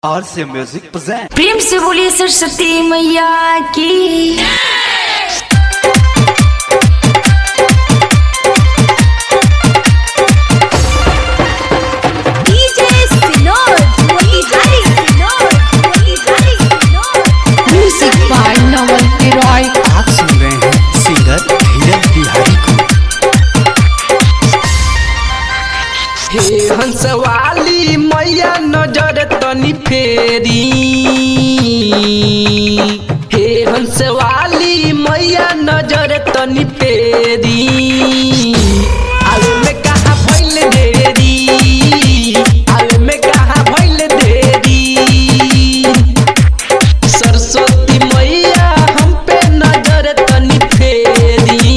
आर से music present प्रेम से बोलिए सरस्वती मैया की DJ Sinod, Motihari Sinod, Motihari Sinod. Music by Naval Roy आप सुन रहे हैं सिंगर धीरज बिहारी को हे हंसवाली मैया नजर तनी फेरी हे हंसवाली मैया नजर तनी फेरी आवे में कहा भइल देरी आवे में कहा भइल देरी सरस्वती मैया हम पे नजर तनी फेरी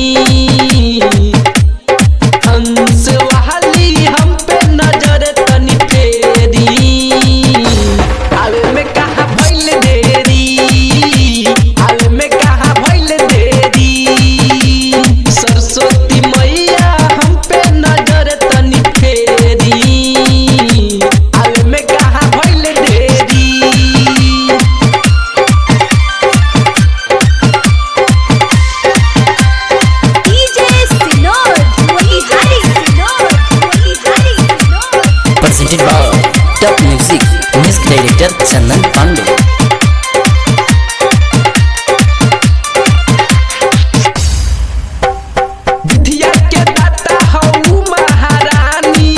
हंस वाली हम पे नजर तनी फेरी आवे में कहा भइल देरी आवे में कहा भइल देरी सरस्वती मैया हम पे नजर तनी फेरी आवे में कहा भइल देरी DJ Sinod, Motihari Sinod, Motihari Sinod. presented by Top Music, Music Director Chandan Pandey. विद्या के दाता हऊ महारानी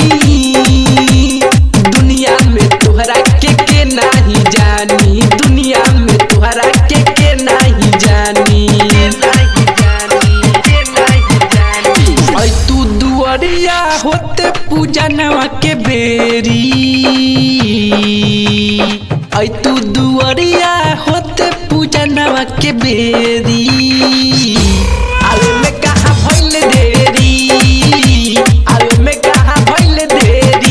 दुनिया में तोहरा के के नाही जानी दुनिया में तोहरा के के नाही जानी ऐ तू दुअरिया होते पूजनवा के बेरी ऐ तू दुअरिया होते पूजनवा के बेरी आवे में कहा भइल देरी आवे में कहा भइल देरी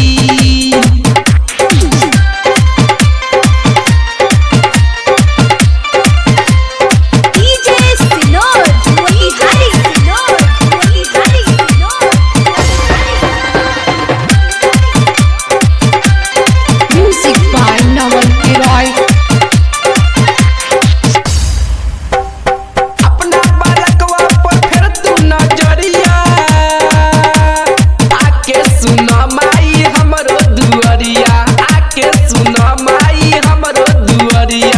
DJ Sinod, Motihari Sinod, Motihari Sinod. Music by Naval Roy अपना बालकवा पर फेर तू नजरिया आके सुन माई हमरो दुअरिया आके सुन माई हमरो दुअरिया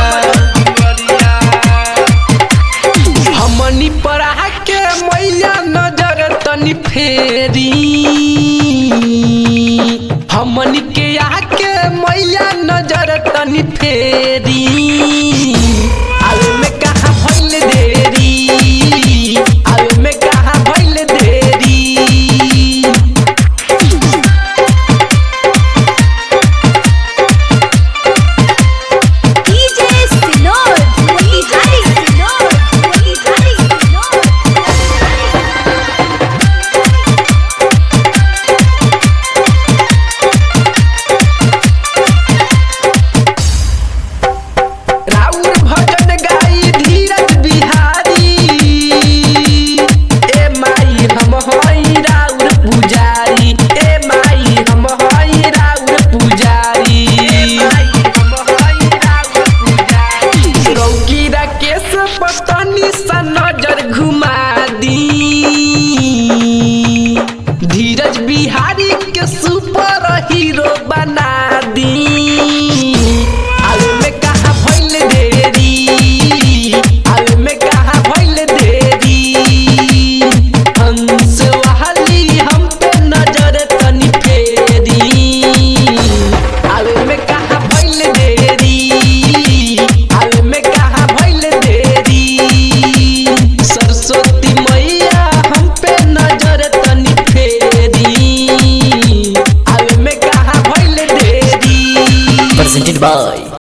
हमनी पर आके मैया नजर तनी फेरी हमनी के आके मैया नजर तनी फेरी आवे में कहा भइल देरी आवे में कहा भइल देरी DJ Sinod, Motihari Sinod, Motihari Sinod. राउर भजन गाई धीरज बिहारी ए माई हम हई राउर पुजारी ए माई हम हई राउर पुजारी रौकी राकेश पतनी सा नजर घुमा दी धीरज बिहारी के सुपर हीरो बना दी आवे में कहा भइल देरी आवे में कहा भइल देरी हंस वाली हम पे नजर तनी फेरी आवे में कहा भइल देरी आवे में कहा भइल देरी सरस्वती मैया हम पे नजर तनी फेरी आवे में कहा भइल देरी Presented by